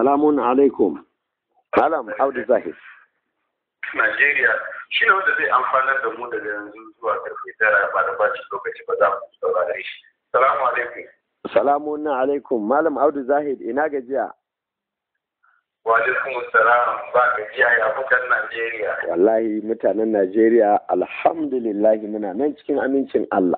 salamun alaikum malam audu zahir Najeriya shi ne wanda zai amfanar da mu daga yanzu zuwa karfe tara ba da bacin lokaci ba za mu saurare shi. Salamu alaikum. salamun alaikum malam audu zahir ina gajiya Wa alaikum salam ba gajiya ya mutan Najeriya. wallahi mutanen najeriya alhamdulillahi muna nan cikin amincin allah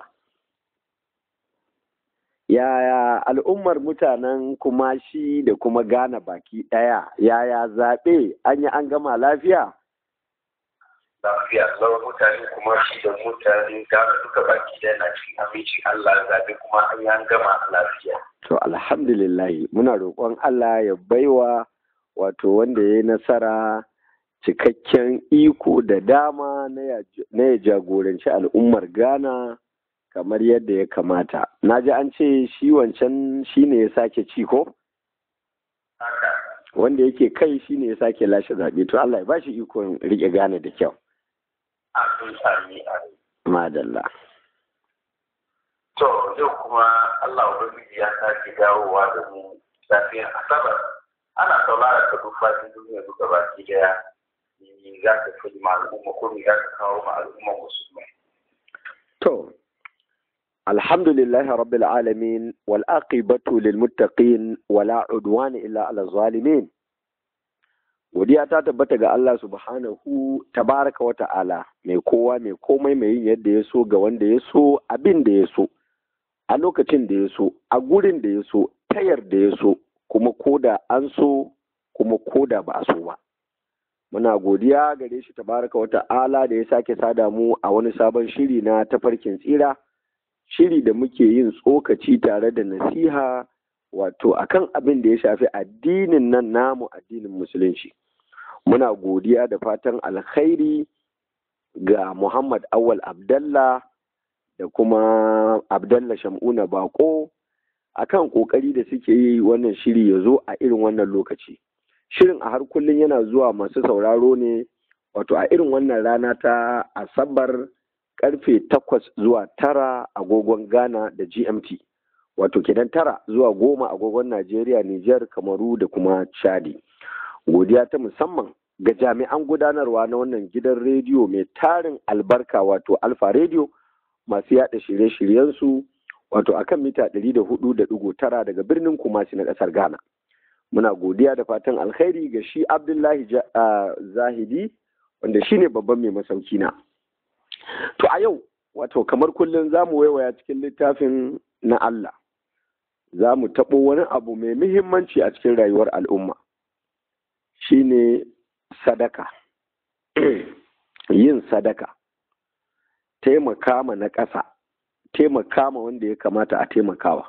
yaya al'ummar mutanen kumashi da kuma gana baki ɗaya yaya zaɓe an yi an gama lafiya Lafiya lau mutane kuma shi da mutane gane duka baki ɗaya na cikin amincin Allah zaɓe kuma an yi an gama lafiya. to alhamdulillahi muna roƙon allah ya baiwa wato wanda ya yi nasara cikakken iko da dama na ya- na ya jagoranci al'ummar ghana kamar yadda ya kamata na ji an ce shi wancan shi ne ya sake ci ko Haka. wanda yake kai shi ne ya sake lashe zaɓe to allah ya ba shi ikon riƙe ghana da kyau Amin amin amin. madalla To yau kuma Allah Ubangiji ya sake dawowa da mu safiyar Asabar. Ana saurara ka duk fatin duniya duka baki daya. Ni za ka fi ma al'umma ko ni za ka kawo ma al'umma musulmai. To, alhamdulillahi rabbil alamin wal aqibatu lil muttaqin wala udwana illa ala zalimin. Godiya ta tabbata ga Allah subhanahu tabaraka wa ta'ala mai kowa mai komai mai yin yadda ya so ga wanda ya so abin da ya so a lokacin da ya so a gurin da ya so tayar da ya so kuma koda an so kuma koda ba a so ba. Muna godiya gare shi tabaraka wa ta'ala da ya sake sada mu a wani sabon shiri na tafarkin tsira, shiri da muke yin tsokaci tare da nasiha wato akan abin da ya shafi addinin nan namu addinin musulunci. Muna godiya da fatan alkhairi ga Muhammad Awal Abdallah da kuma Abdallah Shamuna Bako akan kokari da suke yi wannan shiri ya zo a irin wannan lokaci. shirin a har kullum yana zuwa masu sauraro ne wato a irin wannan rana ta asabar karfe takwas zuwa tara agogon ghana da gmt wato kenan tara zuwa goma agogon najeriya niger kamaru da kuma chadi godiya ta musamman ga jami'an gudanarwa na wannan gidan rediyo mai tarin albarka wato alfa rediyo masu yada shirye-shiryensu wato akan mita 104.9 daga birnin kumasi na kasar ghana muna godiya da fatan alkhairi ga shi abdullahi Ja- ah, zahidi wanda shi ne babban mai masauki na to a yau wato kamar kullum za mu waiwaya cikin littafin na allah za mu taɓo wani abu mai muhimmanci a cikin rayuwar al'umma shine sadaka yin sadaka taimaka ma na ƙasa taimaka ma wanda ya kamata a taimakawa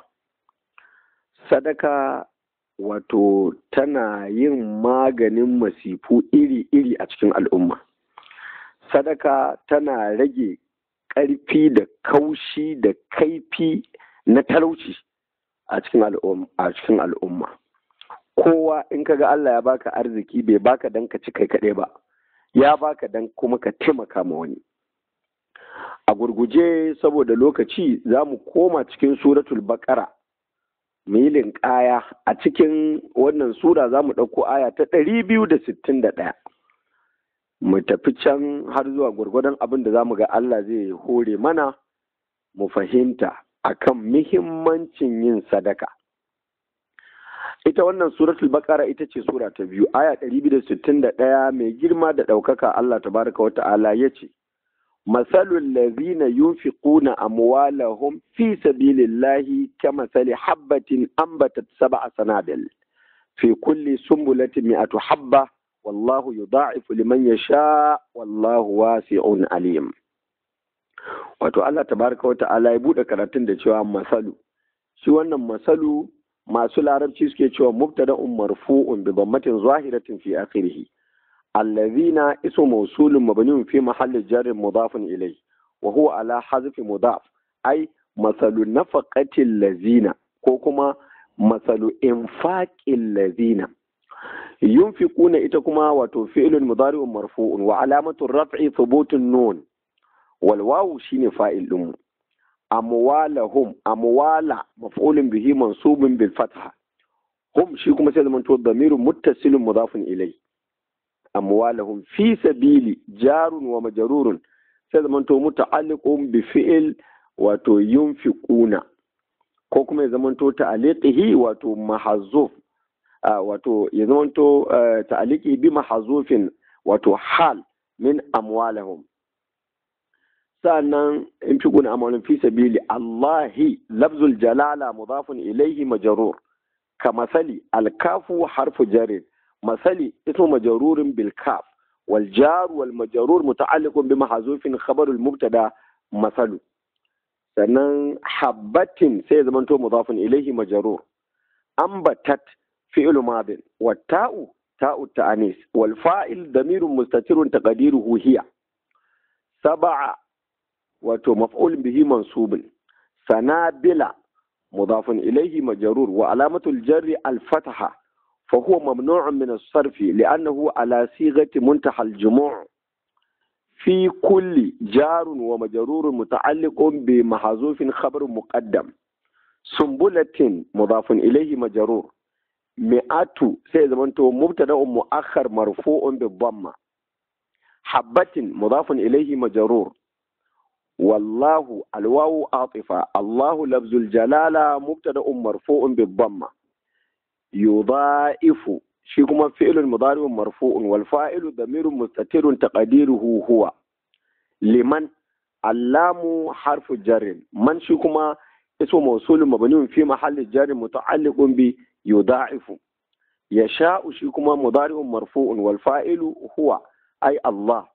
sadaka wato tana yin maganin masifu iri-iri a cikin al'umma sadaka tana rage ƙarfi da kaushi da kaifi na talauci a cikin al'um- a cikin al'umma kowa in ka ga Allah ya baka arziki bai baka dan ka ci kai kaɗai ba ya baka dan kuma ka taimaka ma wani a gurguje saboda lokaci za mu koma cikin suratul baƙara milin ƙaya a cikin wannan sura za mu ɗauko aya ta ɗari biyu da sittin da ɗaya mu tafi can har zuwa gwargwadon abin da za mu ga Allah zai hore mana mu fahimta akan muhimmancin yin sadaka ita wannan suratul baqara ita ce sura ta biyu aya ɗari biyu da sittin da ɗaya mai girma da ɗaukaka Allah tabaraka wa ta'ala ya ce مثل الذين ينفقون أموالهم في سبيل الله كمثل حبة أنبتت سبع سنابل في كل سنبلة مئة حبة والله يضاعف لمن يشاء والله واسع عليم wato Allah tabaraka wa ta'ala ya buɗe karatun da cewa masalu shi wannan masalu masu larabci suke cewa mubtada'un marfu'un bi dhammatin zahiratin fi akhirih الذين اسم موصول مبني في محل جر مضاف إليه وهو على حذف مضاف أي مثل نفقة الذين كوكما مثل إنفاق الذين ينفقون إتكما وتفعل مضارع مرفوع وعلامة الرفع ثبوت النون والواو شين فائل أم أموالهم أموال مفعول به منصوب بالفتحة hum shi kuma sai zamanto damirun muttasilun mudafun ilai amwalahum fi sabili jarun wa majrurun sai zamanto muta'alliqun bi fi'il wato yunfiquna ko kuma ya zamanto ta'aliqihi wato mahazuf wato ya zamanto ta'aliki bi mahazufin wato hal min amwalahum sa'annan in fi guna amalin fi sabili Allahi lafzul jalala mudafun ilaihi majrur ka masali alkafu harfu jarin masali ismu majrurin bil kaf wal jar wal majrur muta'alliqun bi mahzufin khabarul mubtada masalu sannan habbatin sai ya zamanto mudafun ilaihi majrur ambatat fi'lu madin wa ta'u ta'u ta'anis wal fa'il damirun mustatirun taqdiruhu hiya sab'a wato maf'ul bihi mansubun sanabila mudafun ilaihi majrur wa alamatul jarri al fataha فهو ممنوع من الصرف لأنه على صيغة منتهى الجموع في كل جار ومجرور متعلق بمحذوف خبر مقدم سنبلة مضاف إليه مجرور مئات سيزمنتو مبتدا مؤخر مرفوع بالضمة حبة مضاف إليه مجرور والله الواو عاطفة الله لفظ الجلالة مبتدا مرفوع بالضمة يضائف shi kuma fi'ilun mudari'un marfu'un wal fa'ilu damirun mustatirun taqdiruhu huwa liman allamu harfu jarrin man shi kuma ismu mawsulun mabniun fi mahalli jarrin muta'alliqun bi yuda'ifu yasha'u shi kuma mudari'un marfu'un wal fa'ilu huwa ay Allah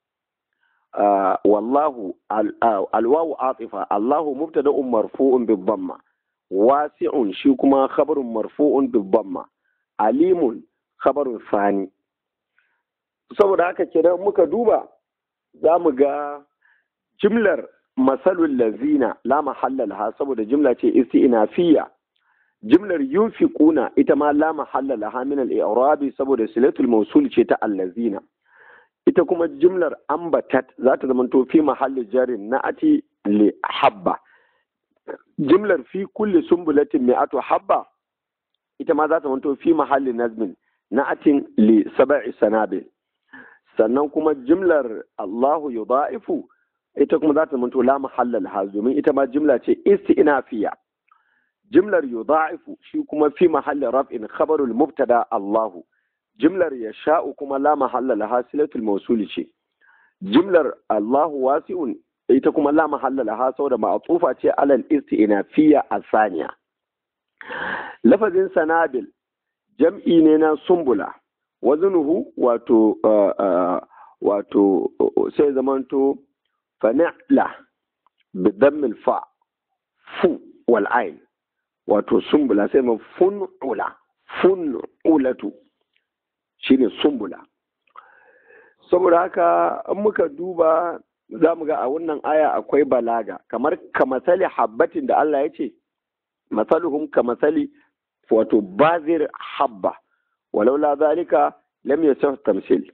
wallahu alwawu atifa Allahu mubtada'un marfu'un bi dhamma wasi'un shi kuma khabarun marfu'un bi dhamma alimun khabarun sani saboda haka kenan muka duba za mu ga jimlar masalul lazina la mahalla laha saboda jimla ce isti'nafiya jimlar yunfiquna ita ma la mahalla laha min al-i'rabi saboda silatul mawsul ce ta allazina ita kuma jimlar ambatat za ta zama to fi mahalli jarin na'ati li habba jimlar fi kulli sumbulatin mi'atu habba ita ma za ta manto fi mahalli nazmin na atin li sab'i sanabil sannan kuma jimlar Allahu yudha'ifu ita kuma za ta manto la mahalla laha domin ita ma jimla ce isti'nafiya jimlar yudha'ifu shi kuma fi mahalli raf'in khabarul mubtada Allahu jimlar yasha'u kuma la mahalla laha silatul mawsul ce jimlar Allahu wasi'un ita kuma la mahalla laha saboda ma'tufa ce alal isti'nafiya asaniya lafazin sanabil jam'i ne na sumbula wazinuhu wato wato sai zamanto fana'la bidammil fa fu wal ain wato sumbula sai ma fun'ula fun'ulatu shine sumbula saboda haka in muka duba za mu ga a wannan aya akwai balaga kamar kamasali habbatin da Allah ya ce masaluhum ka masali wato bazir habba walau la zalika lam yasah tamsil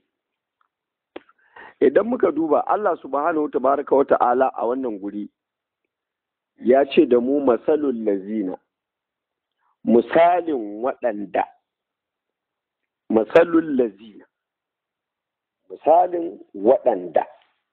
idan muka duba Allah subhanahu tabaraka wa ta'ala a wannan guri ya ce da mu masalul lazina misalin waɗanda masalul lazina misalin waɗanda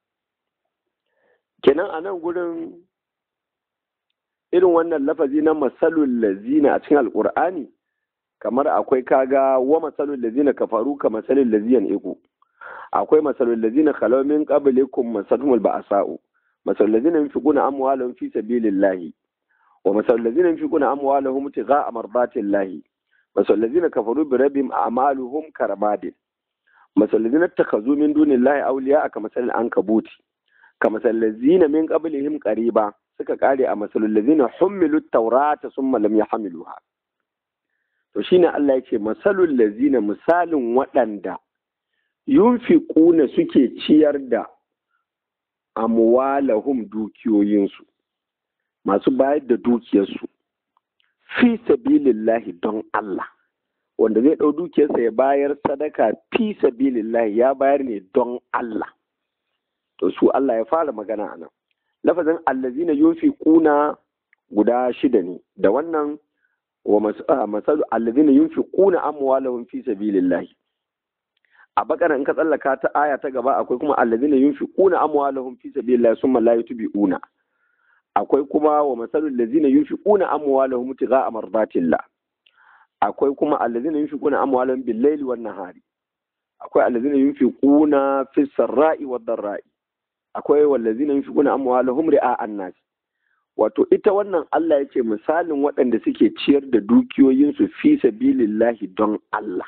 kenan a nan gurin irin wannan lafazi na masalul lazina a cikin alkur'ani kamar akwai kaga wa masalul lazina kafaru ka masalul laziyan iku akwai masalul lazina khalaw min qablikum masalhumul ba'sa'u masalul lazina yunfiquna amwalahum fi sabilillahi wa masalul lazina yunfiquna amwalahum tigha'a mardatillahi masalul lazina kafaru bi rabbihim a'maluhum karamadin masalul lazina takhazu min dunillahi awliya'a kamasalil ankabuti kamasalul lazina min qablihim qariba suka kare a masalul lazina hummilu taurata summa lam yahmiluha to shine Allah ya ce masalul lazina misalin waɗanda yunfiquna suke ciyar da amwalahum dukiyoyinsu masu bayar da dukiyarsu fi sabilillahi don Allah wanda zai ɗau dukiyarsa ya bayar sadaka fi sabilillahi ya bayar ne don Allah to su Allah ya fara magana a nan lafazin allazina yunfiquna guda shida ne da wannan wa masalu alladhina yunfiquna amwalahum fi sabilillah a bakara in ka tsallaka ta aya ta gaba akwai kuma alladhina yunfiquna amwalahum fi sabilillah summa la yutbi'una akwai kuma wa masalu alladhina yunfiquna amwalahum tigha'a mardatillah akwai kuma alladhina yunfiquna amwalahum bil-laili wan-nahari akwai alladhina yunfiquna fi sarra'i wad-dharra'i akwai wallazina yunfiquna amwalahum ri'a'an nas wato ita wannan Allah ya ce misalin waɗanda suke ciyar da dukiyoyinsu fi sabilillahi don Allah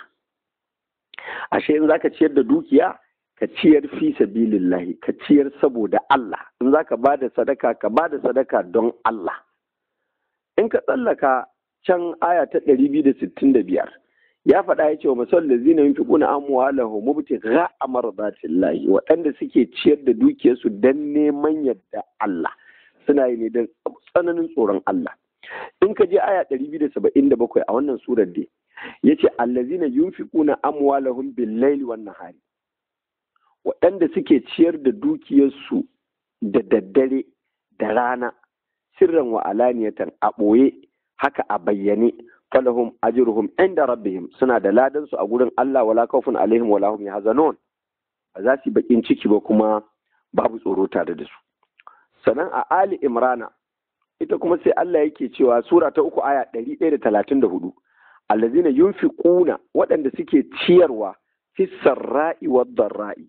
ashe in zaka ciyar da dukiya ka ciyar fi sabilillahi ka ciyar saboda Allah in zaka bada sadaka ka bada sadaka don Allah in ka tsallaka can aya ta 265 ya faɗa ya ce wa masal da zina yin fiƙuna amwalahu mubti ga amardatillahi waɗanda suke ciyar da dukiyarsu don neman yadda Allah suna yi ne don tsananin tsoron Allah in ka je aya 277 a wannan surar dai ya ce allazina yunfiquna amwalahum bil-laili wan nahari waɗanda suke ciyar da dukiyarsu da daddare da rana sirran wa alaniyatan a ɓoye haka a bayyane falahum ajruhum inda rabbihim suna da ladan su a gurin Allah wala khawfun alaihim wala hum yahzanun ba za su bakin ciki ba kuma babu tsoro tare da su sannan a Ali Imrana ita kuma sai Allah yake cewa sura ta uku aya 134 allazina yunfiquna waɗanda suke ciyarwa fi sarra'i wad darra'i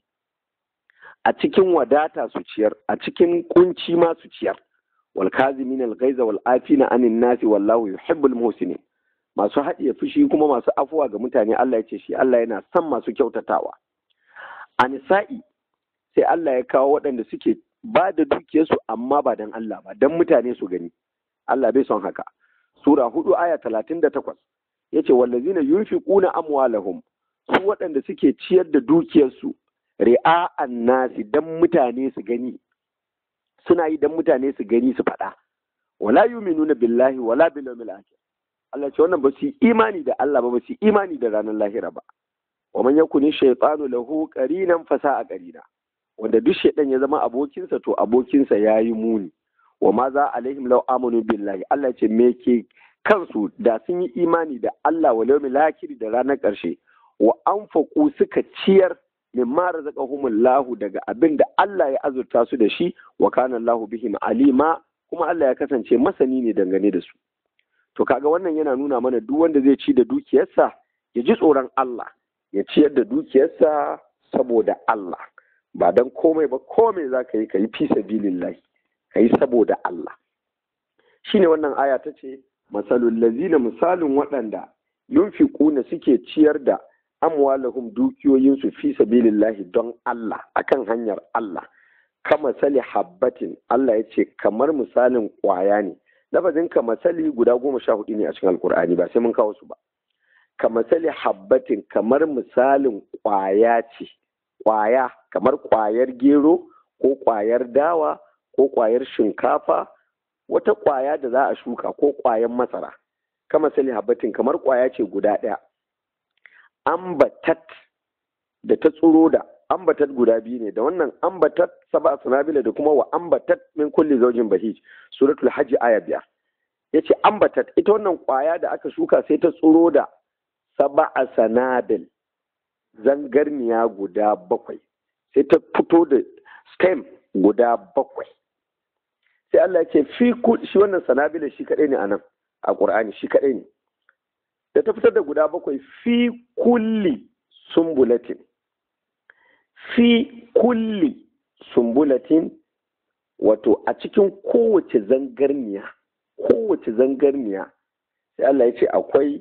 a cikin wadata su ciyar a cikin kunci ma su ciyar wal kazimin al ghaiza wal afina anin nasi wallahu yuhibbul muhsinin masu haɗiye fushi kuma masu afuwa ga mutane Allah ya ce shi Allah yana son masu kyautatawa a nisa'i sai Allah ya kawo waɗanda suke ba da dukiyarsu amma ba don Allah ba don mutane su gani Allah bai son haka sura hudu aya talatin da takwas ya ce wallazina yunfiquna amwalahum su waɗanda suke ciyar da dukiyarsu ri'a'an nasi don mutane su gani suna yi don mutane su gani su faɗa wala yuminuna billahi wala bil yawmil akhir Allah ce wannan ba su yi imani da Allah ba ba su yi imani da ranar lahira ba wa man yakuni shaytanu lahu qarinan fasa a qarina wanda duk shaydan ya zama abokinsa to abokinsa yayi muni wa ma za alaihim law amanu billahi Allah ce me ke kansu da sun yi imani da Allah wa yawmil akhir da ranar karshe wa anfaqu suka ciyar mimma razaqahumullahu daga abin da Allah ya azurta su da shi wa kana Allahu bihim alima kuma Allah ya kasance masani ne dangane da su to kaga wannan yana nuna mana duk wanda zai ci da dukiyarsa ya ji tsoron Allah ya ciyar da dukiyarsa saboda Allah ba dan komai ba komai za ka yi ka yi fi sabilillahi ka yi saboda Allah shine wannan aya ta ce masalul lazina misalin waɗanda yunfiquna suke ciyar da amwalahum dukiyoyinsu fi sabilillahi don Allah akan hanyar Allah kama sali habbatin Allah ya ce kamar misalin ƙwaya ne lafazin kamasali guda goma sha hudu ne a cikin alkur'ani ba sai mun kawo su ba kamasali habbatin kamar misalin kwaya ce kwaya kamar kwayar gero ko kwayar dawa ko kwayar shinkafa wata kwaya da za a shuka ko kwayan masara kamasali habbatin kamar kwaya ce guda ɗaya ambatat da ta tsuro da ambatat guda biyu ne da wannan ambatat saba sanabila da kuma wa ambatat min kulli zaujin bahij suratul hajji aya biyar yace ambatat ita wannan kwaya da aka shuka sai ta tsuro da saba sanabil zangarniya guda bakwai sai ta fito da stem guda bakwai sai Allah ya ce fi shi wannan sanabila shi kadai ne anan a Qur'ani shi kadai ne da ta fitar da guda bakwai fi kulli sumbulatin fi kulli sumbulatin wato a cikin kowace zangarniya kowace zangarniya sai Allah ya ce akwai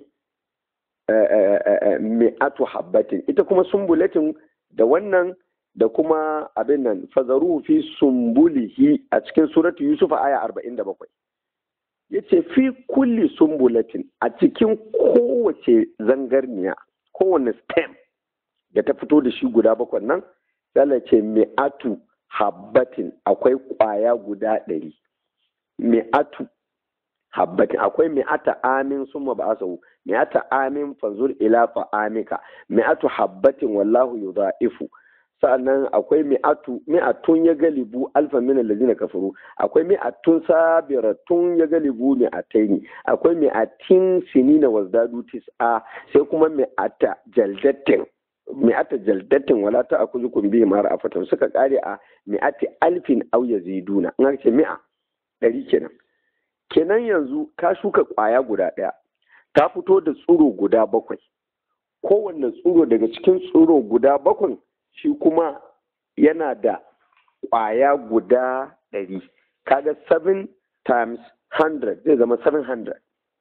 mi'atu habbatin ita kuma sumbulatin da wannan da kuma abin nan fazaru fi sumbulihi a cikin suratu yusuf aya 47 yace fi kulli sumbulatin a cikin kowace zangarniya kowane stem da ta fito da shi guda bakwai nan sai ce mi'atu habbatin akwai kwaya guda ɗari mi'atu habbatin akwai mi'ata amin summa ba asahu mi'ata amin fanzur ila fa'amika mi'atu habbatin wallahu yudha'ifu sa'annan akwai mi'atu mi'atun ya galibu alfa min allazina kafaru akwai mi'atun sabiratun ya galibu mi'ataini akwai mi'atin sinina wazdadu tis'a sai kuma mi'ata jaldatin mi'ata jaldatin wala ta akuzukum bihi ma ra'afatan suka kare a mi'ati alfin aw yaziduna in aka ce mi'a ɗari kenan kenan yanzu ka shuka ƙwaya guda ɗaya ta fito da tsuro guda bakwai kowanne tsuro daga cikin tsuro guda bakwai shi kuma yana da ƙwaya guda ɗari kaga 7 times 100 zai zama 700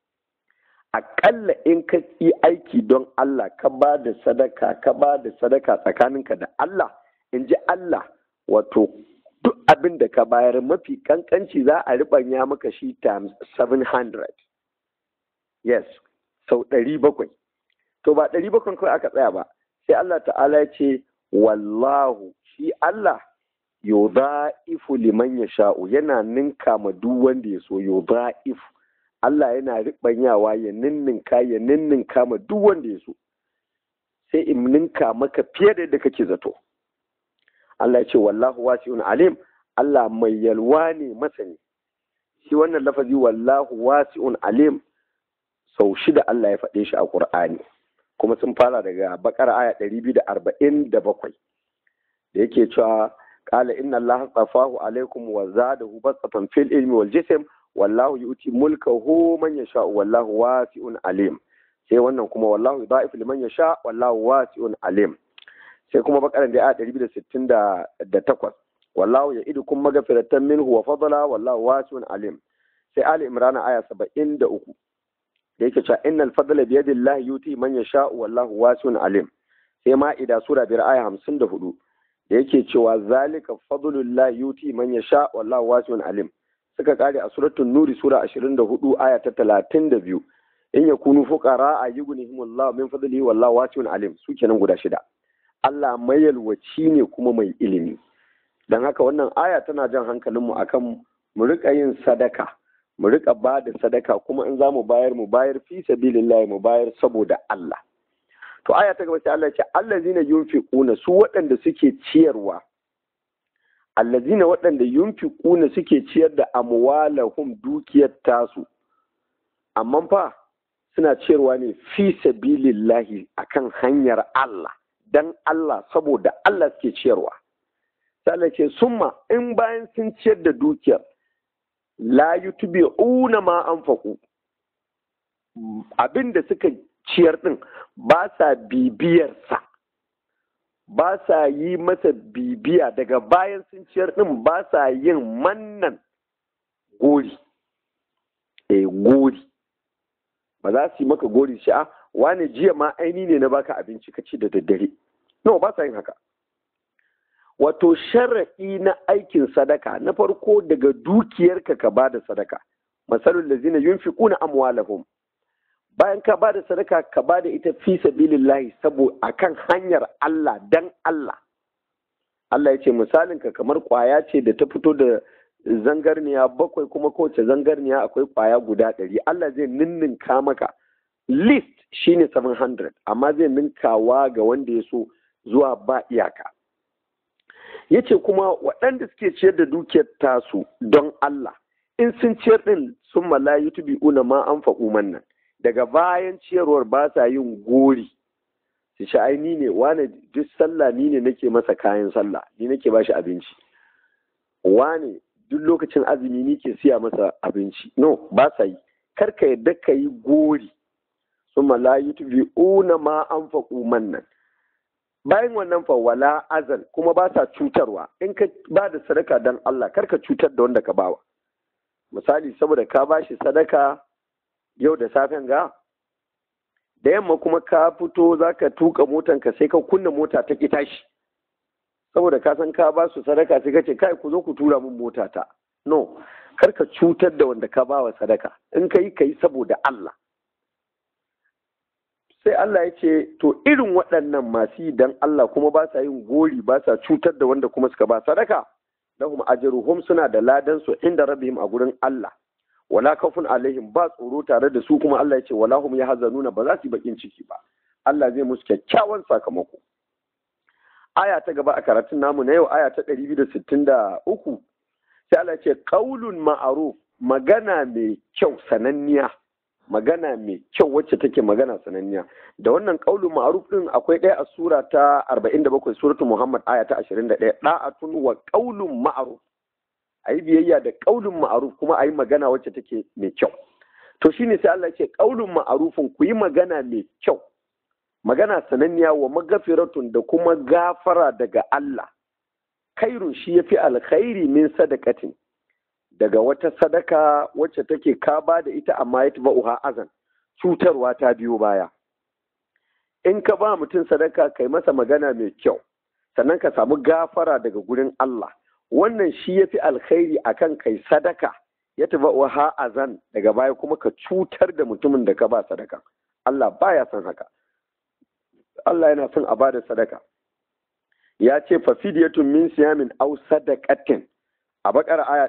aƙalla in ka yi aiki don Allah ka ba da sadaka ka ba da sadaka tsakaninka da Allah in ji Allah wato duk abin da ka bayar mafi kankanci za a riɓanya maka shi times 700 yes sau ɗari bakwai to ba ɗari bakwai kawai aka tsaya ba sai Allah ta'ala ya ce wallahu shi Allah yudha'ifu liman yasha'u yana ninka ma duk wanda ya so yudha'ifu Allah yana riɓanyawa ya ninninka ya ninninka ma duk wanda ya so sai in ninka maka fiye da yadda kake zato Allah ya ce wallahu wasi'un alim Allah mai yalwa ne masani shi wannan lafazi wallahu wasi'un alim sau shida Allah ya faɗe shi a Ƙur'ani kuma sun fara daga bakar aya ɗari biyu da arba'in da bakwai da yake cewa qala inna allaha tsafahu alaikum wa zadahu basatan fil ilmi wal jism wallahu yu'ti mulkahu man yasha wallahu wasi'un alim sai wannan kuma wallahu yudha'ifu liman yasha wallahu wasi'un alim sai kuma bakaran da aya ɗari biyu da sittin da takwas wallahu ya'idukum maghfiratan minhu wa fadla wallahu wasi'un alim sai ali imran aya saba'in da uku da yake cewa innal fadla bi yadillahi yuti man yasha wallahu wasi'un alim sai ma'ida sura biyar aya hamsin da hudu da yake cewa zalika fadlullahi yuti man yasha wallahu wasi'un alim suka kare a suratul nuri sura 24 aya ta 32 in yakunu fuqara ayughnihimullahu min fadlihi wallahu wasi'un alim su kenan guda shida Allah mayalwaci ne kuma mai ilimi dan haka wannan aya tana jan hankalinmu akan mu rika yin sadaka mu rika ba da sadaka kuma in za mu bayar mu bayar fi sabilillahi mu bayar saboda Allah to aya ta gaba sai Allah ya ce allazina yunfiquna su waɗanda suke ciyarwa allazina waɗanda yunfiquna suke ciyar da amwalahum dukiyar tasu amma fa suna ciyarwa ne fi sabilillahi akan hanyar Allah dan Allah saboda Allah suke ciyarwa sai Allah ce summa in bayan sun ciyar da dukiyar la yutbi'una ma anfaqu abin da suka ciyar din ba sa bibiyarsa ba sa yi masa bibiya daga bayan sun ciyar din ba sa yin mannan gori eh gori ba za su yi maka gori shi a wane jiya ma aini ne na baka abinci ka ci da daddare no ba sa yin haka wato sharaɗi na aikin sadaka na farko daga dukiyarka ka ba da sadaka masalul lazina yunfiquna amwalahum bayan ka ba da sadaka ka ba da ita fi sabilillahi sabo akan hanyar Allah dan Allah Allah ya ce misalin ka kamar kwaya ce da ta fito da zangarniya bakwai kuma kowace zangarniya akwai kwaya guda ɗari Allah zai ninninka maka list shine 700 amma zai ninkawa ga wanda ya so zuwa ba iyaka ya ce kuma waɗanda suke ciyar da dukiyar tasu don Allah in sun ciyar ɗin sun malayi tubi una ma an faɓu mannan daga bayan ciyarwar ba sa yin gori su sha ai ni ne wane duk sallah ni ne nake masa kayan sallah ni nake ba shi abinci wane duk lokacin azumi ni ke siya masa abinci no ba sa yi kar ka yadda ka yi gori sun malayi tubi una ma an faɓu mannan bayan wannan fa wala azal kuma ba sa cutarwa in ka ba da sadaka don Allah kar ka cutar da wanda ka bawa misali saboda ka ba shi sadaka yau da safen ga da yamma kuma ka fito za ka tuka motanka sai ka kunna mota ta ki tashi saboda ka san ka ba su sadaka sai ka ce kai ku zo ku tura min mota ta no kar ka cutar da wanda ka bawa sadaka in ka yi ka yi saboda Allah sai Allah ya ce to irin waɗannan masu yi dan Allah kuma ba sa yin gori ba sa cutar da wanda kuma suka ba sadaka lahum ajruhum suna da ladan su inda rabbihim a gurin Allah wala kafun alaihim ba tsoro tare da su kuma Allah ya ce wala hum yahzanuna ba za su yi bakin ciki ba Allah zai musu kyakkyawan sakamako aya ta gaba a karatun namu na yau aya ta 263 sai Allah ce qaulun ma'ruf magana mai kyau sananniya magana mai kyau wacce take magana sananniya da wannan qaulun ma'ruf din akwai ɗaya a sura ta 47 suratul muhammad aya ta 21 da'atun wa qaulun ma'ruf ayi biyayya da qaulun ma'ruf kuma ayi magana wacce take mai kyau to shine sai Allah ce qaulun ma'rufun ku yi magana mai kyau magana sananniya wa magafiratun da kuma gafara daga Allah kairun shi yafi alkhairi min sadakatin daga wata sadaka wacce take ka ba da ita amma ya tuba uha azan cutarwa ta biyo baya in ka ba mutum sadaka kai masa magana mai kyau sannan ka samu gafara daga gurin Allah wannan shi yafi alkhairi akan kai sadaka ya tuba uha azan daga baya kuma ka cutar da mutumin da ka ba sadaka Allah baya son haka Allah yana son a bada sadaka ya ce fafidiyatun min siyamin aw sadaqatin a bakar aya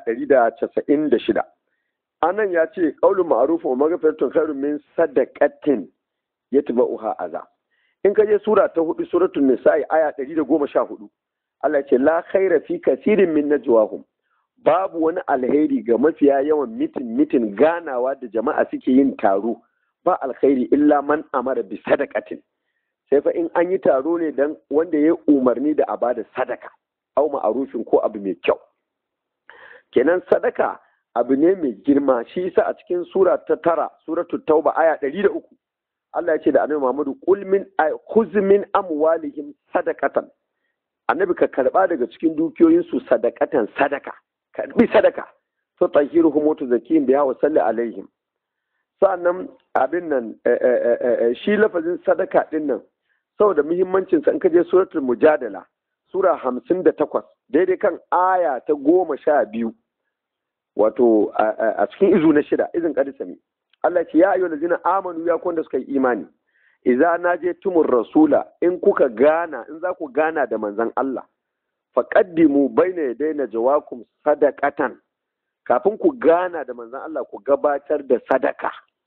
196 anan ya ce qaulun ma'ruf wa maghfiratun khairun min sadaqatin yatba'uha aza in ka je sura ta hudu suratul nisa'i aya 114 Allah ya ce la khaira fi kasirin min najwahum babu wani alheri ga mafiya yawan mitin mitin ganawa da jama'a suke yin taro ba alkhairi illa man amara bi sadaqatin sai fa in an yi taro ne dan wanda ya umarni da a bada sadaka au ma'arufin ko abu mai kyau kenan sadaka abu ne mai girma shi yasa a cikin sura ta tara suratul tauba aya ɗari da uku Allah ya ce da annabi Muhammadu qul min khuz min amwalihim sadaqatan annabi ka karba daga cikin dukiyoyin su sadaqatan sadaka karbi sadaka to tahiruhum wa tuzakkihim biha wa salli alaihim sa'annan abin nan shi lafazin sadaka din nan saboda muhimmancin sa in ka je suratul mujadala sura hamsin da takwas daidai kan aya ta goma sha biyu wato a cikin izu na shida izin kadisami Allah ce ya ayyuhal ladzina amanu ya kwanda suka yi imani idza najetumur rasula in kuka gana in za ku gana da manzon Allah faqaddimu baina yadayna jawakum sadaqatan kafin ku gana da manzon Allah ku gabatar da sadaka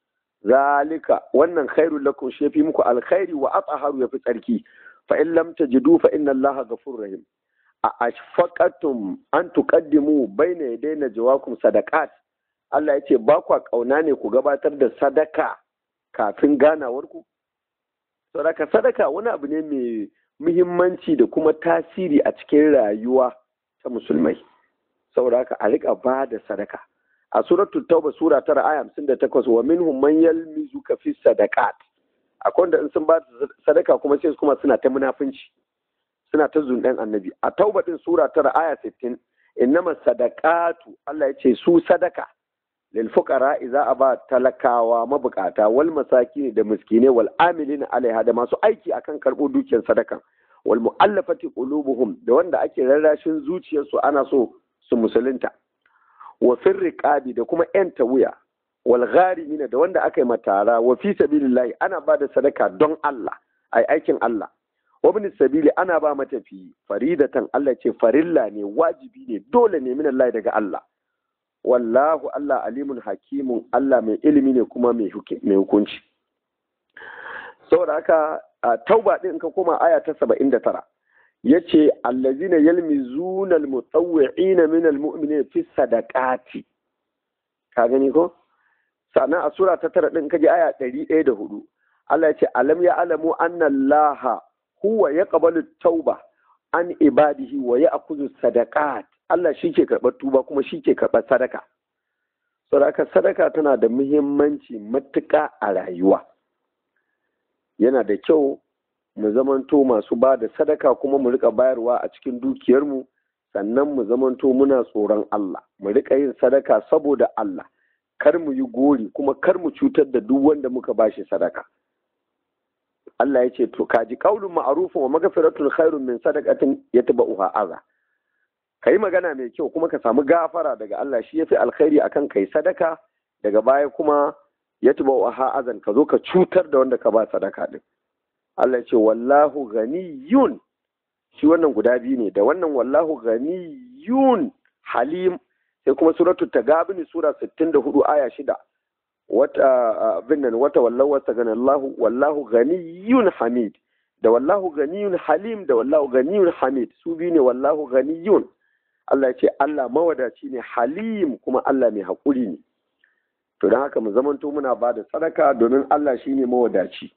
zalika wannan khairul lakum shi yafi muku alkhairi wa athaharu yafi tsarki fa in lam tajidu fa inna allaha ghafurur rahim a ashfaqatum an tuqaddimu bayna yadayna jawakum sadaqat Allah yace ba kwa kauna ne ku gabatar da sadaka kafin ganawar ku sadaka sadaka wani abu ne mai muhimmanci da kuma tasiri a cikin rayuwa ta musulmai saboda haka a rika ba da sadaka a suratul tauba sura tara aya hamsin da takwas wa minhum man yalmizuka fi sadaqat akwai wanda in sun ba sadaka kuma sai kuma suna ta munafunci suna ta zundan annabi a tauba din sura tara aya sittin innama sadaqatu Allah ya ce su sadaka lil fuqara idza aba talakawa mabukata wal masakin da miskine wal amilin alaiha da masu aiki akan karbo dukiyar sadakan wal mu'allafati qulubuhum da wanda ake rarrashin zuciyarsu ana so su musulunta wa firriqabi da kuma yanta wuya wal gharimina da wanda aka yi matara wa fi sabilillahi ana ba da sadaka don Allah ai aikin Allah wa bin sabili ana ba matafi faridatan Allah ce farilla ne wajibi ne dole ne min Allah daga Allah wallahu Allah alimun hakimun Allah mai ilimi ne kuma mai hukunci saboda haka tauba din ka koma aya ta 79 yace allazina yalmizuna almutawwi'ina min almu'minina fi sadaqati ka gani ko sannan a sura ta tara din kaje aya ɗari ɗaya da hudu Allah ya ce alam ya alamu anna Allah huwa yaqbalu tauba an ibadihi wa ya'khudhu sadaqat Allah shi ke karɓar tuba kuma shi ke karɓar sadaka sadaka sadaka tana da muhimmanci matuƙa a rayuwa yana da kyau mu zamanto masu ba da sadaka kuma mu rika bayarwa a cikin dukiyarmu sannan mu zamanto muna tsoron Allah mu rika yin sadaka saboda Allah kar mu yi gori kuma kar mu cutar da duk wanda muka bashi sadaka Allah ya ce to kaji qaulun ma'rufun wa maghfiratun khairun min sadaqatin yatba'uha adha kai magana mai kyau kuma ka samu gafara daga Allah shi yafi alkhairi akan kai sadaka daga baya kuma yatba'uha azan ka zo ka cutar da wanda ka ba sadaka din Allah ce wallahu ganiyun shi wannan guda biyu ne da wannan wallahu ganiyun halim sai kuma suratul tagabini sura 64 aya 6 wata binnan wata wallahu wata gana Allah wallahu ganiyun hamid da wallahu ganiyun halim da wallahu ganiyun hamid su biyu ne wallahu ganiyun Allah ya ce Allah mawadaci ne halim kuma Allah mai haƙuri ne to don haka mu zamanto muna ba da sadaka domin Allah shi ne mawadaci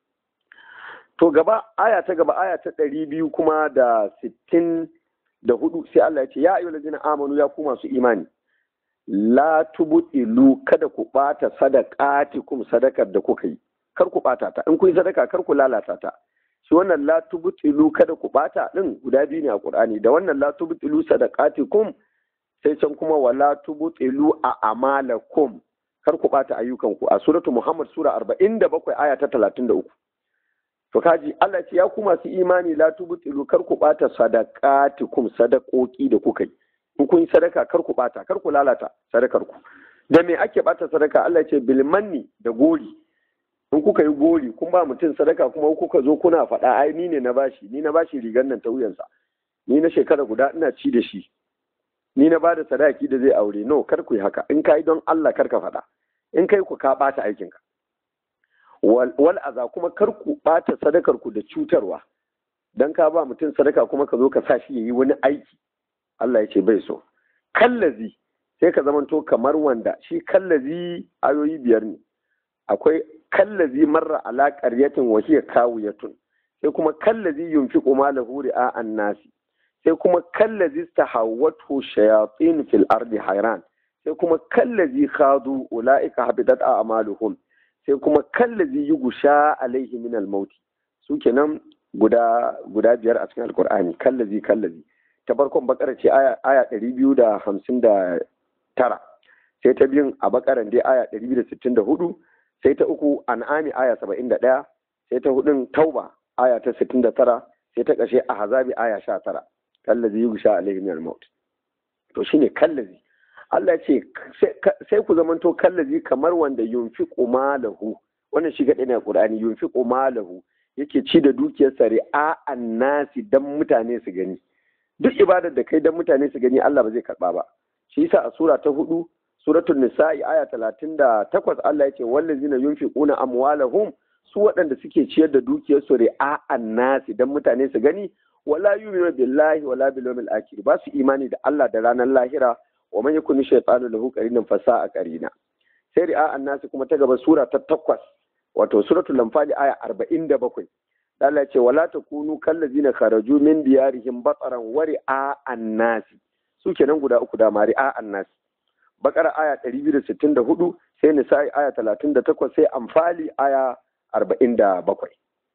to gaba aya ta gaba aya ta ɗari biyu kuma da sittin da hudu sai Allah ya ce ya ayyuhal ladina amanu ya ku masu imani la tubtilu kada ku bata sadaqatikum sadakar da kuka yi kar ku bata ta in kun yi sadaka kar ku lalata ta shi wannan la tubtilu kada ku bata din guda biyu ne a Qur'ani da wannan la tubtilu sadaqatikum sai can kuma wala tubtilu a amalakum kar ku bata ayyukanku a suratu Muhammad sura 47 aya ta 33 to kaji Allah ce ya ku masu imani la tubtilu kar ku bata sadaqatikum sadakoki da kuka yi in kun yi sadaka kar ku bata kar ku lalata sadakar ku da me ake bata sadaka Allah ce bil manni da gori in kuka yi gori kun ba mutum sadaka kuma kuka zo kuna faɗa ai ni ne na bashi ni na bashi rigar nan ta wuyansa ni na shekara guda ina ci da shi ni na bada sadaki da zai aure no kar ku yi haka in kai don Allah kar ka faɗa in kai ku ka bata aikinka wal aza kuma kar ku bata sadakar ku da cutarwa dan ka ba mutum sadaka kuma ka zo ka sa shi yayi wani aiki Allah ya ce bai so kallazi sai ka zamanto kamar wanda shi kallazi ayoyi biyar ne akwai kallazi marra ala qaryatin wa hiya kawiyatun sai kuma kallazi yunfiqu malahu ri'a an-nasi sai kuma kallazi tahawwatu shayatin fil ardi hayran sai kuma kallazi khadu ulaika habidat a'maluhum sai kuma kallazi yugusha alaihi min al-maut su kenan guda guda biyar a cikin alqur'ani kallazi kallazi ta farkon bakara ce aya aya 259 sai ta biyun a bakaran dai aya 264 sai ta uku an'ami aya 71 sai ta hudun tauba aya ta 69 sai ta kashe a hazabi aya 19 kallazi yugusha alaihi min al-maut to shine kallazi Allah ce sai ku zamanto kallazi kamar wanda yunfiqu malahu wannan shi gaɗe ne a Qur'ani yunfiqu malahu yake ci da dukiyarsa ri'a annasi dan mutane su gani duk ibadar da kai dan mutane su gani Allah ba zai karba ba shi yasa a sura ta hudu suratul nisa'i aya 38 Allah yake wallazina yunfiquna amwalahum su waɗanda suke ciyar da dukiyarsu ri'a annasi dan mutane su gani wala yu'minu billahi wala bil yawmil akhir ba su imani da Allah da ranar lahira wa man yakuni shaytanu lahu qarinan fasa a qarina sai ri'a annasi kuma ta gaba sura ta takwas wato suratul lamfali aya 47 Allah ya ce wala takunu kallazina kharaju min diyarihim bataran wa ri'a annasi su kenan guda uku da ri'a annasi bakara aya 264 sai nisa'i aya 38 sai amfali aya 47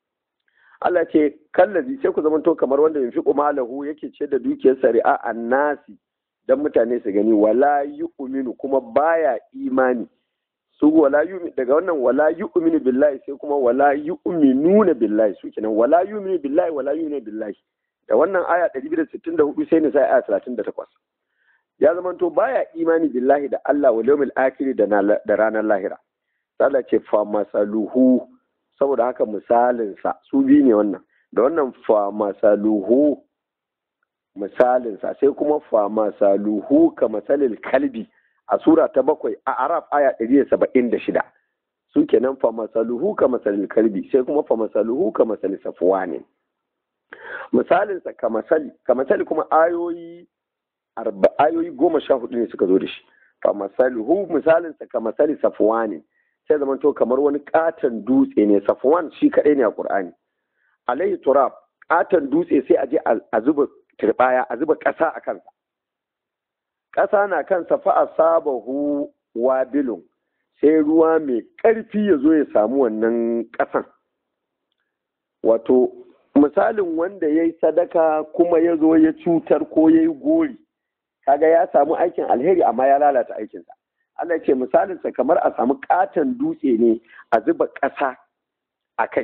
Allah ce kallazi sai ku zamanto kamar wanda yunfiqu malahu yake ce da dukiyar sari'a annasi dan mutane su gani wala yu'minu kuma baya imani su wala yu'minu daga wannan wala yu'minu billahi sai kuma wala yu'minuna billahi su kenan wala yu'minu billahi wala yu'minu billahi da wannan aya 164 sai ne sai aya 38 ya zamanto baya imani billahi da Allah wal yawmil akhir da da ranar lahira Allah ce fa masaluhu saboda haka misalinsa su biyu ne wannan da wannan fa masaluhu misalinsa sai kuma fa masaluhu ka masalil kalbi a sura ta bakwai a araf aya ɗari da saba'in da shida su kenan fa masaluhu ka masalil kalbi sai kuma fa masaluhu ka masali safuwa ne misalinsa ka masali ka masali kuma ayoyi ayoyi goma sha hudu ne suka zo da shi fa masaluhu misalinsa ka masali safuwa ne sai zama to kamar wani katon dutse ne safwan shi kaɗai ne a ƙur'ani alayhi turab katon dutse sai a je a zuba turbaya a zuba ƙasa a kansa ƙasa na kansa fa asabahu wabilun sai ruwa mai ƙarfi ya zo ya samu wannan ƙasan wato misalin wanda ya yi sadaka kuma ya zo ya cutar ko ya yi gori kaga ya samu aikin alheri amma ya lalata aikinsa Allah ce misalinsa kamar a samu katon dutse ne a zuba ƙasa a kai.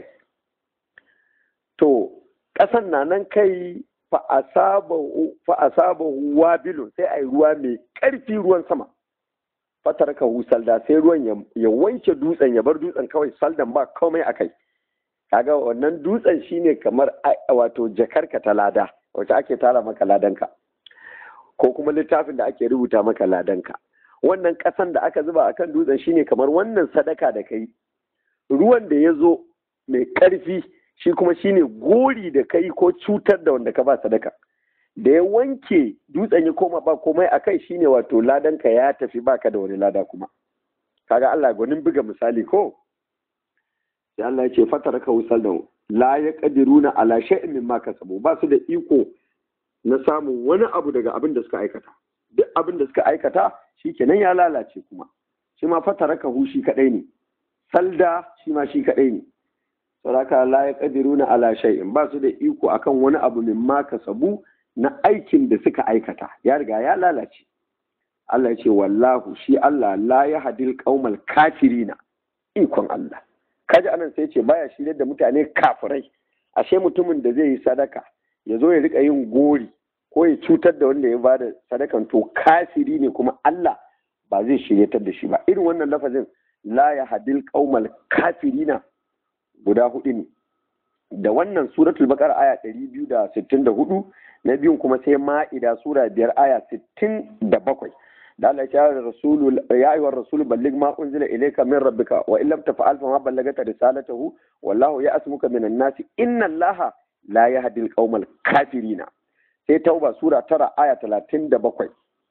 To, ƙasan na nan kai fa'asaba wabilun sai a yi ruwa mai ƙarfi ruwan sama. Fatar ka salda sai ruwan ya wanke dutsen ya bar dutsen kawai saldan ba komai a kai. Kaga wannan dutsen shine kamar wato jakarka ta lada, wacce ake tara maka ladanka. Ko kuma littafin da ake rubuta maka ladanka. wannan ƙasan da aka zuba akan dutsen shine kamar wannan sadaka da kai ruwan da ya zo mai ƙarfi shi kuma shine gori da kai ko cutar da wanda ka ba sadaka da ya wanke dutsen ya koma ba komai a kai shine wato ladanka ya tafi baka da wani lada kuma kaga Allah gwanin buga misali ko sai Allah ya ce fataraka wusal da la ya qadiruna ala shay'in mimma kasabu ba su da iko na samun wani abu daga abin da suka aikata duk abin da suka aikata shikenan ya lalace kuma shi ma fataraka hu shi kadai ne salda shi ma shi kadai ne saboda la ya qadiruna ala shay'in ba su da iko akan wani abu mimma kasabu na aikin da suka aikata ya riga ya lalace Allah ya ce wallahu shi Allah la ya hadil qaumal kafirina ikon Allah kaji anan sai ce baya shirye da mutane kafirai ashe mutumin da zai yi sadaka ya zo ya rika yin gori ko ya cutar da wanda ya bada sadakan to kafiri ne kuma Allah ba zai shiryatar da shi ba irin wannan lafazin la ya hadil qaumal kafirina guda hudu ne da wannan suratul baqara aya 264 na biyun kuma sai ma'ida sura biyar aya 67 da Allah ya da rasulu ya ayyuhar rasulu balligh ma unzila ilayka min rabbika wa illam taf'al fa ma ballagata risalatahu wallahu ya'asmuka minan nasi inna allaha la yahdi al kafirina sai tauba sura tara aya 37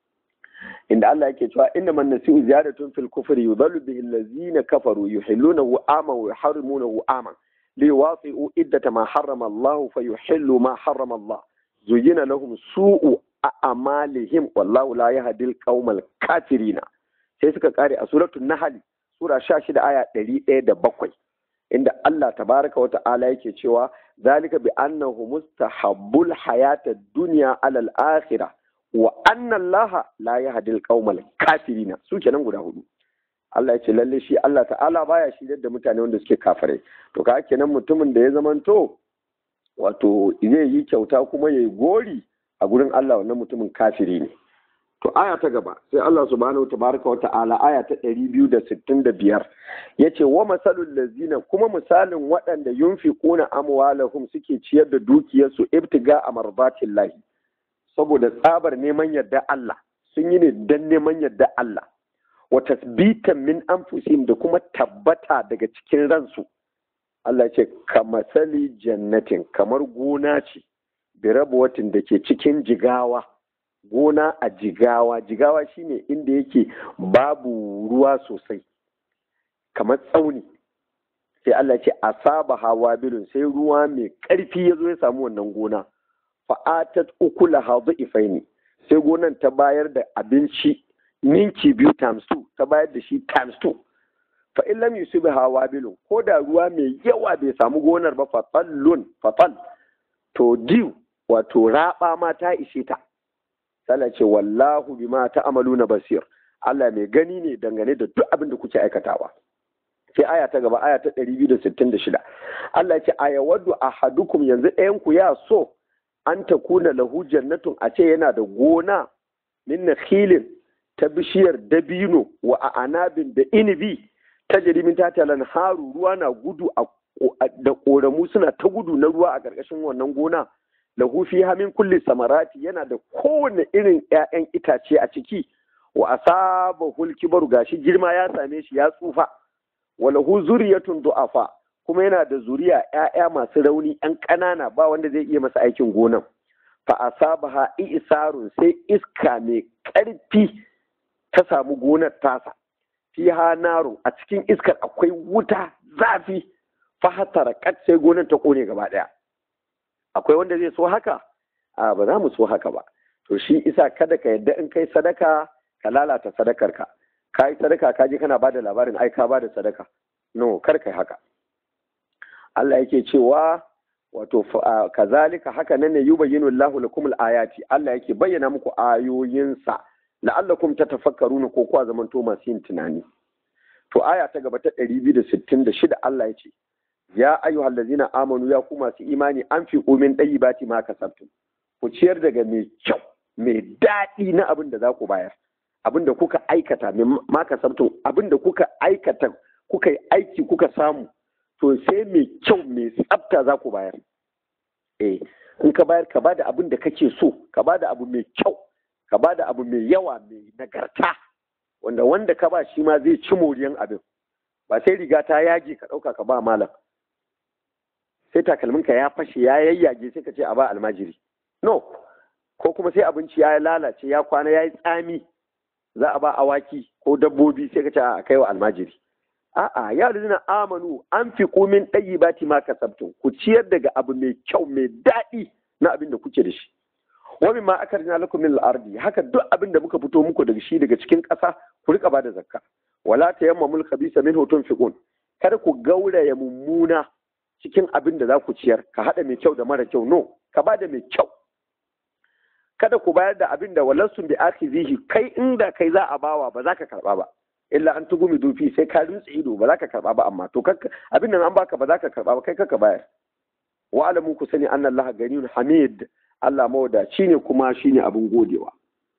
inda Allah yake cewa inna man nasi'u ziyadatun fil kufri yudallu bihi allazina kafaru yuhillunahu aman wa yuharrimunahu aman liwafi'u iddata ma harrama Allah fa yuhillu ma harrama Allah zuyina lahum su'u a'malihim wallahu la yahdil qaumal kafirina sai suka kare a suratul nahl sura 16 aya 107 inda Allah tabaraka wa ta'ala yake cewa zalika bi annahu mustahabbul hayata dunya alal akhirah wa anna Allah la yahdil qaumal kafirina su kenan guda hudu Allah ya ce lalle shi Allah ta'ala baya shiryar da mutane wanda suke kafirai to ka kenan mutumin da ya zamanto wato zai yi kyauta kuma ya yi gori a gurin Allah wannan mutumin kafiri ne to aya ta gaba sai Allah subhanahu wa tabaraka wa ta'ala aya ta 265 yace wa masalul lazina kuma misalin waɗanda yunfiquna amwalahum suke ciyar da dukiyarsu ibtiga amarbatillahi saboda tsabar neman yarda Allah sun yi ne dan neman yarda Allah wa tasbitan min anfusihim da kuma tabbata daga cikin ransu Allah ce kamasali jannatin kamar gona ce birabuwatin da ke cikin jigawa gona a jigawa jigawa shine inda yake babu ruwa sosai kamar tsauni sai Allah ce asaba hawa bilun sai ruwa mai ƙarfi ya zo ya samu wannan gona fa'atat ukula hadu ifaini sai gonan ta bayar da abinci ninki biyu times two ta bayar da shi times two fa in lam yusibi hawa bilun ko da ruwa mai yawa bai samu gonar ba fatallun fatal to diw wato raba ma ta ishe ta sallah ce wallahu bima ta'maluna basir Allah mai gani ne dangane da duk abin da kuke aikatawa sai aya ta gaba aya ta 266 Allah ce aya waddu ahadukum yanzu ɗayan ku ya so an ta kuna lahu jannatun a ce yana da gona min nakhilin ta bishiyar dabino wa a anabin da inibi ta jirimin tatalan haru ruwa na gudu da ƙoramu suna ta gudu na ruwa a ƙarƙashin wannan gona lahu fi hamin kulli samarati yana da kowane irin 'ya'yan itace a ciki wa asaba hulkibar gashi girma ya same shi ya tsufa wa lahu zuriyatun du'afa kuma yana da zuriya 'ya'ya masu rauni 'yan ƙanana ba wanda zai iya masa aikin gonan fa asabaha isarun sai iska mai ƙarfi ta samu gonar tasa fiha naru a cikin iskar akwai wuta zafi fahatara kat sai gonar ta kone gaba daya akwai wanda zai so haka a ba za mu so haka ba to shi isa kada ka yadda in kai sadaka ka lalata sadakar ka ka yi sadaka ka je kana bada labarin ai ka bada sadaka no kar kai haka Allah yake cewa wato kazalika haka nan ne yubayyinu Allahu lakum al-ayati Allah yake bayyana muku ayoyinsa la'allakum tatafakkaruna ko kuwa zamanto masu yin tunani to aya ta gaba ta 266 Allah ya ce ya ayyuhal ladzina amanu ya ku masu imani an fi umin bati ma kasabtum ku ciyar daga mai kyau mai daɗi na abin da za ku bayar abin da kuka aikata ma kasabtum abin da kuka aikata kuka yi aiki kuka samu to sai mai kyau mai tsafta za ku bayar eh in ka bayar ka bada abin da kake so ka bada abu mai kyau ka bada abu mai yawa mai nagarta wanda wanda ka ba shi ma zai ci moriyan abin ba sai riga ta yage ka ɗauka ka ba malam sai takalminka ya fashe ya yayyage sai ka ce a ba almajiri no ko kuma sai abinci ya lalace ya kwana ya yi tsami za a ba awaki ko dabbobi sai ka ce a kai wa almajiri a'a ya rizina amanu an fi kumin ɗayi bati ma kasabtun ku ciyar daga abu mai kyau mai daɗi na abin da kuke da shi wa mimma akarna lakum min al-ardi haka duk abin da muka fito muku daga shi daga cikin ƙasa ku rika bada zakka wala tayammamul khabisa minhu tunfiqun kada ku gauraya mummuna cikin abin da za ku ciyar ka hada mai kyau da mara kyau no ka bada mai kyau kada ku bayar da abin da walansu bi akhizihi kai inda kai za a bawa ba za ka karba ba illa an tugumi dufi sai ka rutse ido ba za ka karba ba amma to abin nan an baka ba za ka karba ba kai kaka bayar wa alamu ku sani anna allaha ganiyun hamid Allah mawadaci ne kuma shine abin godewa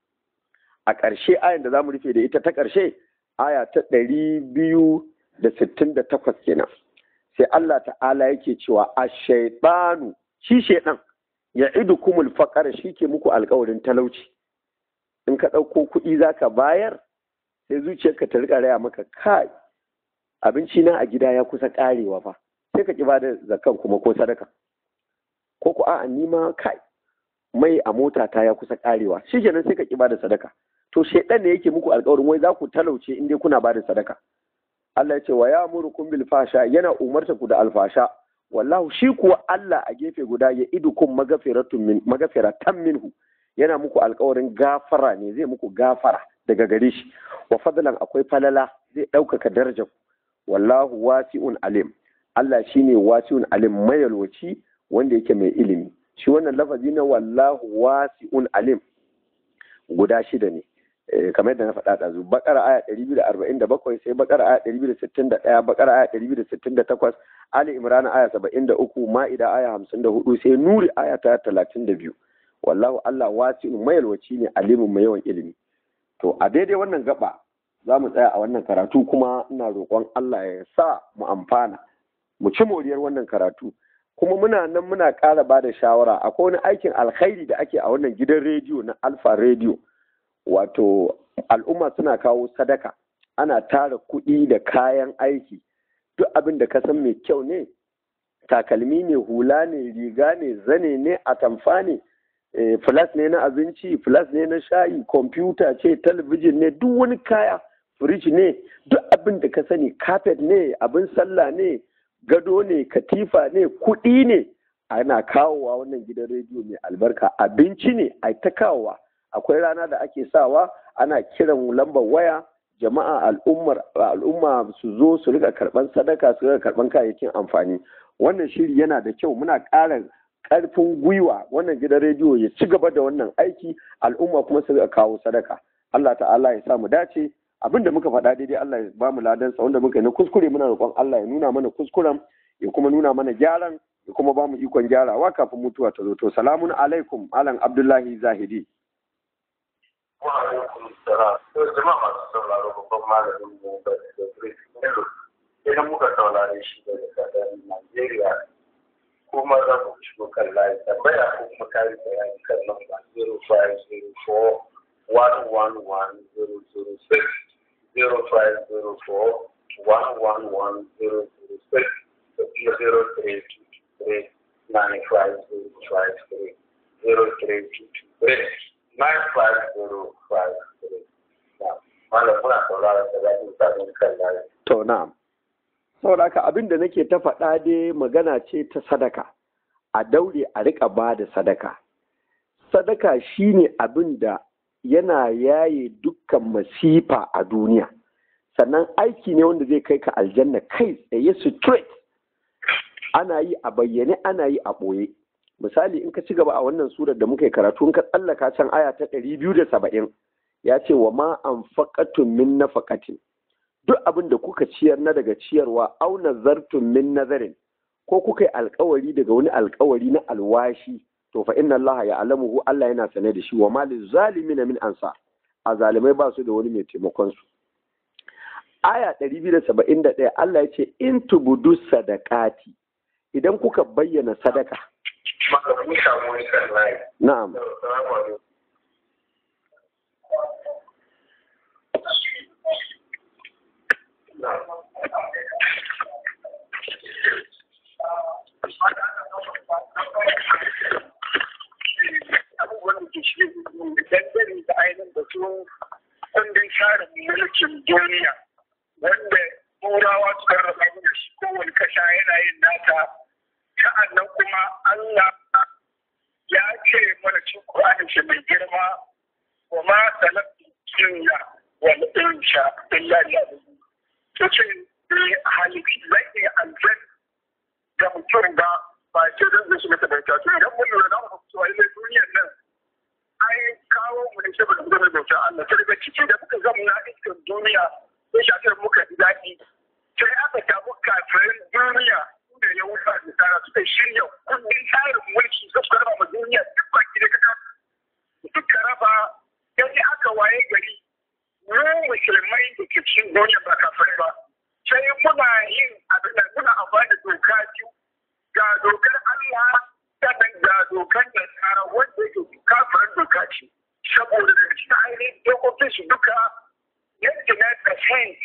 a ƙarshe ayan da zamu rufe da ita ta ƙarshe aya ta ɗari biyu da sittin da takwas kenan sai Allah ta'ala yake cewa a shaiɗanu shi shaiɗan ya idu kumul faƙara shi ke muku alƙawarin talauci in ka ɗauko kuɗi za ka bayar sai zuciyarka ta riƙa raya maka kai abinci na a gida ya kusa ƙarewa fa sai ka ƙi ba da zakan kuma ko sadaka ko ku a'a ni ma kai mai a mota ta ya kusa ƙarewa shi kenan sai ka ƙi ba da sadaka to shaiɗan ne yake muku alƙawarin wai za ku talauce in dai kuna ba da sadaka Allah ya ce wa ya murukum bil fasha yana umarta ku da alfasha wallahu shi kuwa Allah a gefe guda ya idukum magafiratun min magafiratan minhu yana muku alkawarin gafara ne zai muku gafara daga gare shi wa fadlan akwai falala zai ɗaukaka darajar wallahu wasi'un alim Allah shine wasi'un alim mayalwaci wanda yake mai ilimi shi wannan lafazi na wallahu wasi'un alim guda shida ne kamar yadda na faɗa ɗazu bakara aya ɗari biyu da arba'in da bakwai sai bakara aya ɗari biyu da sittin da ɗaya bakara aya ɗari biyu da sittin da takwas ali imran aya saba'in da uku ma'ida aya hamsin da hudu sai nuri aya ta talatin da biyu wallahu allah wasi'un mayalwaci ne alimin mai yawan ilimi to a daidai wannan gaba za mu tsaya a wannan karatu kuma ina roƙon allah ya sa mu amfana mu ci moriyar wannan karatu kuma muna nan muna ƙara ba da shawara akwai wani aikin alkhairi da ake a wannan gidan rediyo na alfa rediyo wato al'umma suna kawo sadaka ana tara kuɗi da kayan aiki duk abin da ka san mai kyau ne takalmi ne hula ne riga ne zane ne atamfa ne flas ne na abinci flas ne na shayi kwamfuta ce talabijin ne duk wani kaya firij ne duk abin da ka sani kafet ne abin sallah ne gado ne katifa ne kuɗi ne ana kawowa wannan gidan rediyo mai albarka abinci ne a ta kawowa akwai rana da ake sawa ana kiran lambar waya jama'a al'ummar al'umma su zo su rika karban sadaka su rika karban kayayyakin amfani wannan shiri yana da kyau muna ƙara ƙarfin gwiwa wannan gidan rediyo ya ci gaba da wannan aiki al'umma kuma su rika kawo sadaka Allah ta'ala ya sa mu dace abin da muka faɗa daidai Allah ya ba mu ladan sa wanda muka yi na kuskure muna roƙon Allah ya nuna mana kuskuren ya kuma nuna mana gyaran ya kuma ba mu ikon gyarawa kafin mutuwa ta zo to salamun alaikum alan abdullahi zahidi wa alaikum salam to jama'a masu sauraro babban malamin mu da Idris Bello idan muka saurare shi daga kasar Najeriya kuma za mu shigo kan layi tambaya ko kuma kari bayani kan namba 0504 111006 0504 111006 da kuma 0323 95053 0323 Malam muna sauraron da zafin sabon kan layi. To na'am. Saboda haka abin da nake ta faɗa dai magana ce ta sadaka. A daure a riƙa ba da sadaka. Sadaka shine abin da yana yaye dukkan masifa a duniya. Sannan aiki ne wanda zai kai ka aljanna kai tsaye straight. Ana yi a bayyane ana yi a ɓoye. misali in ka ci gaba a wannan surar da muka yi karatu in ka tsallaka can aya ta ɗari biyu da saba'in ya ce wa ma an faƙatun min na faƙatin duk abin da kuka ciyar na daga ciyarwa au nazartun min nazarin ko kuka yi alkawari daga wani alkawari na alwashi to fa inna Allah ya alamuhu Allah yana sane da shi wa ma zalimina min ansa a zalimai ba su da wani mai taimakon su aya ɗari biyu da saba'in da ɗaya Allah ya ce in tubudu sadaqati idan kuka bayyana sadaka Malam mun samu wani kan layi. na'am Salamu alaikum. Na'am. ainihin batun kundin tsarin mulkin duniya wanda turawa suka raba mu da shi kowane kasha yana yin nata sa'annan kuma Allah ya ce mana cikin Qur'ani shi mai girma wa ma talaqtu jinna wal insha illa liya'budun to ce bai halitti zai iya aljan da mutum ba ba ce don zai shiga ta bauta to idan mun lura da mu cewa ilai duniyar nan ai kawo mu ne saboda mu zama bauta Allah to daga ciki da muka zama na iskan duniya sai shafin muka ji daɗi sai aka samu kafirin duniya da ya wuce da tsara suka shirya kundin tsarin mulki suka raba ma duniya duk baki da kaka suka raba yanzu aka waye gari mu musulmai da ke cikin duniya ba kafirai ba sai muna yin abin da muna amfani da doka biyu ga dokar Allah sannan ga dokar da tsara wanda yake kafirin doka ce saboda daga cikin ainihin dokokin su duka yadda na percent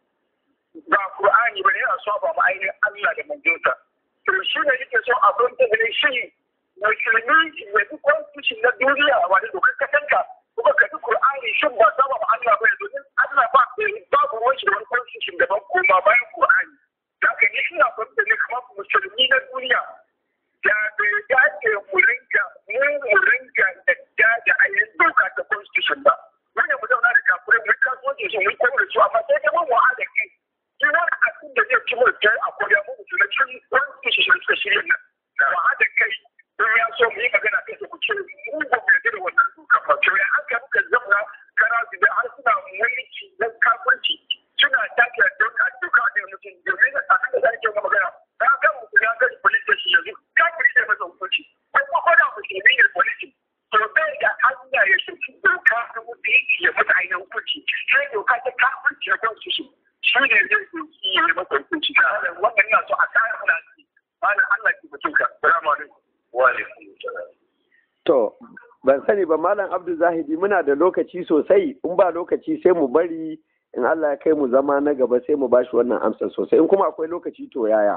ba Qur'ani ba ne yana saba ma ainihin Allah da manzonsa to shi ne yake so abin da ne shi musulmi ya bi constitution na duniya wani dokar kasanka kuma ka bi Qur'ani shin ba saba ma Allah ba ne domin Allah ba babu ruwan shi da wani constitution daban koma bayan Qur'ani haka ni ina fahimta ne kamar musulmi na duniya da bai dace mu rinka mu mu rinka da da ayin doka ta constitution ba wannan mu zauna da kafirai mu kasuwanci su mu kawo da su amma sai dai mu haɗa kai duk wani abin da zai ci mutu a koya mu mutu na cin constitution suka shirya nan mu haɗa kai don ya so mu yi magana kai su ku ce mu ba mu yarda da wannan doka ba to ya haka muka zauna kara su da har suna mulki na kafirci suna take doka doka da mutum domin abin da zai ke magana na ga mutum ya ga police station yanzu kafiri ne masa hukunci ko kuma ko da musulmi ne police to bai da hanya ya shi doka da mutum ya mata ainihin hukunci sai doka ta kafirci ya kwanci shi shi ne zai doki ya masa hukunci wannan na so a kare muna ci malam Allah ki mutum ka salamu alaikum wa alaikum salam To, ban sani ba Malam Abdul Zahidi muna da lokaci sosai, in ba lokaci sai mu bari in Allah ya kai mu zama na gaba sai mu bashi wannan amsar sosai, in kuma akwai lokaci to yaya.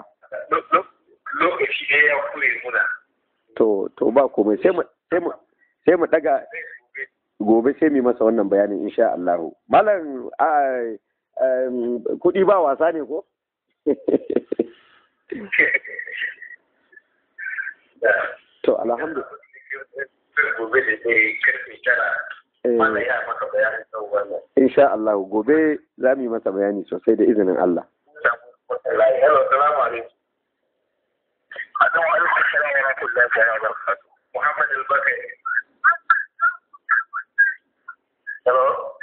lokaci ne ya kure muna To, to ba komai sai mu sai mu sai mu daga gobe sai mu yi masa wannan bayanin insha Allah. Malam a em, kuɗi ba wasa ne ko? to alhamdulillah. gobe da zai karfe tara mana ya maka bayanin kan wannan Insha Allah gobe za mu yi masa bayani sosai da izinin Allah. Hello, salamu alaikum. Adamu alaikum salam wa rahmatullahi wa barakatuh. Muhammad al-Bakari. Hello.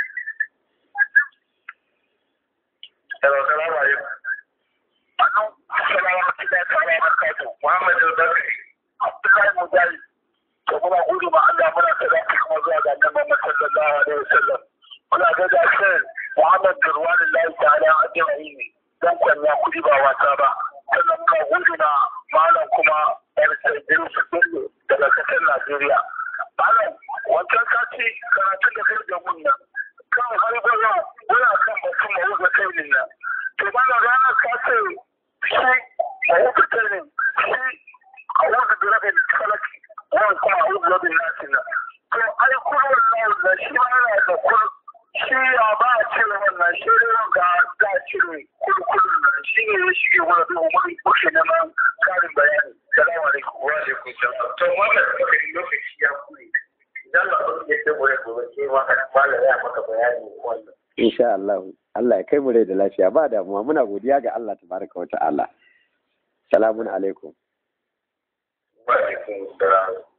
Hello, salamu alaikum. Adamu salam wa rahmatullahi wa barakatuh. Muhammad al-Bakari. Abdullahi Mujahid. To kuma gudu ma Allah muna sadaka kuma zuwa ga Annabi Muhammad sallallahu alaihi wasallam. Muna ga da sai Muhammad Durwanullahi ta'ala ajma'in. dan kwanya kuɗi ba wasa ba sannan muna gudu na malam kuma yar sabbin su bello daga kasar najeriya malam wancan sati karatun da kai da mun nan kan har gwaya wani kan batun mawuga kai ne nan to malam ranar ka ce shi mawuga kai ne shi a wuga da rabin falaki wani kuma a wuga rabin nasi nan to ai kurwan na shi ma yana da kur shi ya ba a cire wannan shi ne ga za a cire kulkulun nan shi ne ya shige wani bin umar kushe na man karin bayani salamu alaikum wa alaikum salam to wannan lokaci lokaci ya kure idan ba kun yadda gobe gobe sai ma malam ya maka bayani wannan Insha Allah Allah ya kai mu rai da lafiya ba damuwa muna godiya ga Allah tabaraka wa ta'ala. Salamun alaikum. wa alaikum salam